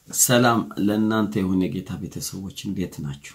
ሰላም ለእናንተ የሆነ የጌታ ቤተሰቦች እንዴት ናችሁ?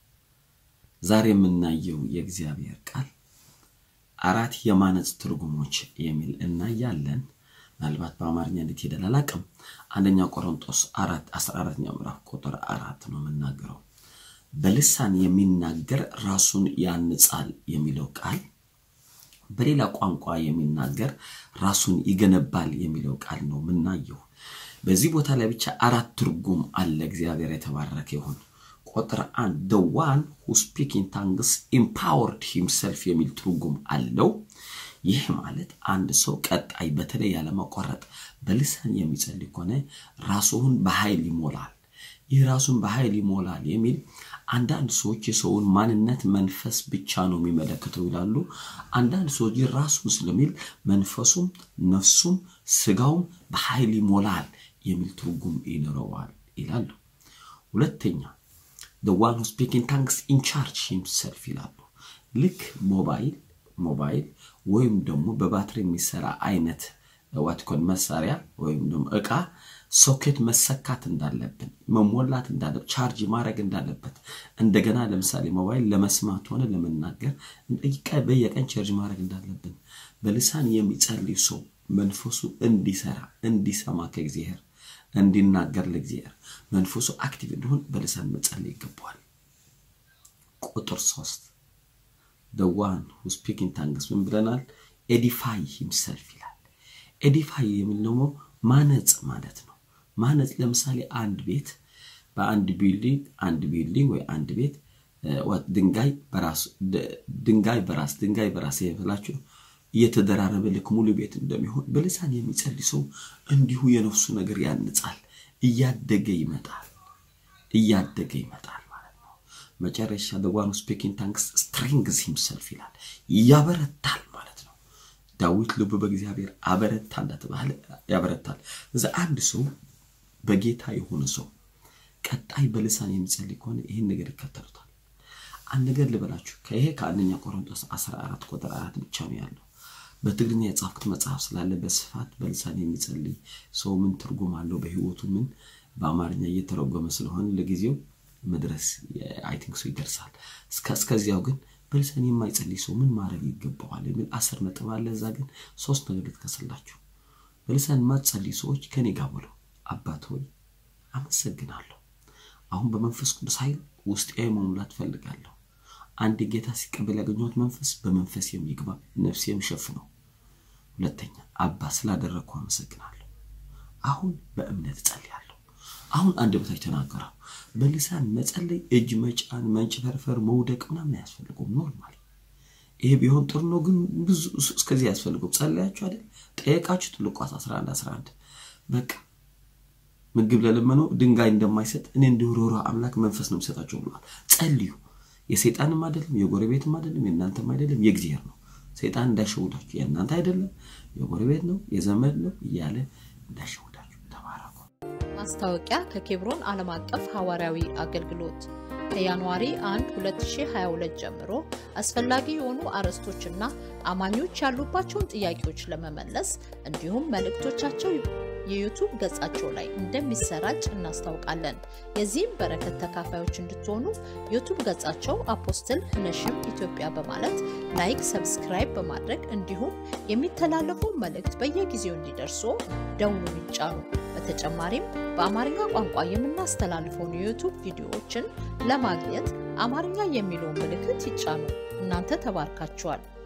ዛሬ የምናየው የእግዚአብሔር ቃል አራት የማነጽ ትርጉሞች የሚል እናያለን። ምናልባት በአማርኛ እንዴት ሄደል አላውቅም። አንደኛ ቆሮንጦስ አራት አስራ አራተኛው ምዕራፍ ቁጥር አራት ነው የምናገረው። በልሳን የሚናገር ራሱን ያንጻል የሚለው ቃል በሌላ ቋንቋ የሚናገር ራሱን ይገነባል የሚለው ቃል ነው የምናየው። በዚህ ቦታ ላይ ብቻ አራት ትርጉም አለ። እግዚአብሔር የተባረከ ይሁን። ቁጥር አንድ the one who speak in tongues empowered himself የሚል ትርጉም አለው። ይህ ማለት አንድ ሰው ቀጣይ በተለይ ያለመቋረጥ በልሳን የሚጸልይ ከሆነ ራሱን በኃይል ይሞላል። ይህ ራሱን በኃይል ይሞላል የሚል አንዳንድ ሰዎች የሰውን ማንነት መንፈስ ብቻ ነው የሚመለከተው ይላሉ። አንዳንድ ሰዎች ራሱን ስለሚል መንፈሱም ነፍሱም ስጋውም በኃይል ይሞላል የሚል ትርጉም ይኖረዋል ይላሉ። ሁለተኛ the one who speak in tongues in charge himself ይላሉ። ልክ ሞባይል ሞባይል ወይም ደግሞ በባትሪ የሚሰራ አይነት ዋትኮን መሳሪያ ወይም ደግሞ እቃ ሶኬት መሰካት እንዳለብን መሞላት እንዳለብን ቻርጅ ማድረግ እንዳለበት እንደገና ለምሳሌ ሞባይል ለመስማት ሆነ ለመናገር በየቀን ቻርጅ ማድረግ እንዳለብን በልሳን የሚጸልይ ሰው መንፈሱ እንዲሰራ እንዲሰማ ከእግዚአብሔር እንዲናገር ለእግዚአብሔር መንፈሱ አክቲቭ እንዲሆን በልሳን መጸለይ ይገባዋል። ቁጥር ሶስት the one who speak in tongues ምን ብለናል? ኤዲፋይ ሂምሰልፍ ይላል። ኤዲፋይ የሚል ደግሞ ማነጽ ማለት ነው። ማነጽ ለምሳሌ አንድ ቤት በአንድ ቢልዲንግ አንድ ቢልዲንግ ወይ አንድ ቤት ድንጋይ በራስ ድንጋይ በራስ ድንጋይ በራስ ይፈላችሁ እየተደራረበ ልክ ሙሉ ቤት እንደሚሆን በልሳን የሚጸልይ ሰው እንዲሁ የነፍሱ ነገር ያንጻል፣ እያደገ ይመጣል፣ እያደገ ይመጣል ማለት ነው። መጨረሻ the one who speak in tongues strengthens himself ይላል፣ ያበረታል ማለት ነው። ዳዊት ልቡ በእግዚአብሔር አበረታ እንደተባለ ያበረታል። እዛ አንድ ሰው በጌታ የሆነ ሰው ቀጣይ በልሳን የሚጸልይ ከሆነ ይህን ነገር ይከተሉታል። አንድ ነገር ልበላችሁ፣ ከይሄ ከአንደኛ ቆሮንቶስ 14 ቁጥር አራት ብቻ ነው ያለው። በትግርኛ የጻፍኩት መጽሐፍ ስላለ በስፋት በልሳን የሚጸልይ ሰው ምን ትርጉም አለው በህይወቱ ምን በአማርኛ እየተረጎመ ስለሆነ ለጊዜው መድረስ አይ ቲንክ ሰው ይደርሳል። እስከዚያው ግን በልሳን የማይጸልይ ሰው ምን ማድረግ ይገባዋል የሚል አስር ነጥብ አለ። እዛ ግን ሶስት ነገር ልጥቀስላችሁ። በልሳን የማትጸልይ ሰዎች ከኔ ጋር ብለው አባት ሆይ አመሰግናለሁ። አሁን በመንፈስ ቅዱስ ኃይል ውስጤ መሙላት ፈልጋለሁ። አንድ ጌታ ሲቀበል ያገኘሁት መንፈስ በመንፈስ የሚግባ ነፍሴ የሚሸፍነው። ሁለተኛ አባ ስላደረግኩ አመሰግናለሁ። አሁን በእምነት እጸልያለሁ። አሁን አንድ በታች ተናገረው። በልሳን መጸለይ እጅ መጫን፣ መንጭፈርፈር፣ መውደቅ ምናምን አያስፈልገውም። ኖርማል ይሄ ቢሆን ጥሩ ነው፣ ግን ብዙ እስከዚህ አያስፈልገውም። ጸለያችሁ አይደል? ጠየቃችሁት። ሉቃስ 11 11 በቃ ምግብ ለለመነው ድንጋይ እንደማይሰጥ እኔ እንዲሁ ርኅሩህ አምላክ መንፈስ ነው የሚሰጣቸው ብሏል። ጸልዩ። የሰይጣንም አይደለም የጎረቤትም አይደለም የእናንተም አይደለም የእግዚአብሔር ነው። ሰይጣን እንዳይሸውዳችሁ የእናንተ አይደለም የጎረቤት ነው የዘመድ ነው እያለ እንዳይሸውዳችሁ። ተባረኩ። ማስታወቂያ ከኬብሮን ዓለም አቀፍ ሐዋርያዊ አገልግሎት ከጃንዋሪ 1 2022 ጀምሮ አስፈላጊ የሆኑ አርዕስቶችና አማኞች ያሉባቸውን ጥያቄዎች ለመመለስ እንዲሁም መልእክቶቻቸው የዩቱብ ገጻቸው ላይ እንደሚሰራጭ እናስታውቃለን። የዚህም በረከት ተካፋዮች እንድትሆኑ ዩቱብ ገጻቸው አፖስትል ነሽም ኢትዮጵያ በማለት ላይክ፣ ሰብስክራይብ በማድረግ እንዲሁም የሚተላለፉ መልእክት በየጊዜው እንዲደርሱ ደውሉን ይጫኑ። በተጨማሪም በአማርኛ ቋንቋ የምናስተላልፈውን የዩቱብ ቪዲዮዎችን ለማግኘት አማርኛ የሚለውን ምልክት ይጫኑ። እናንተ ተባርካችኋል።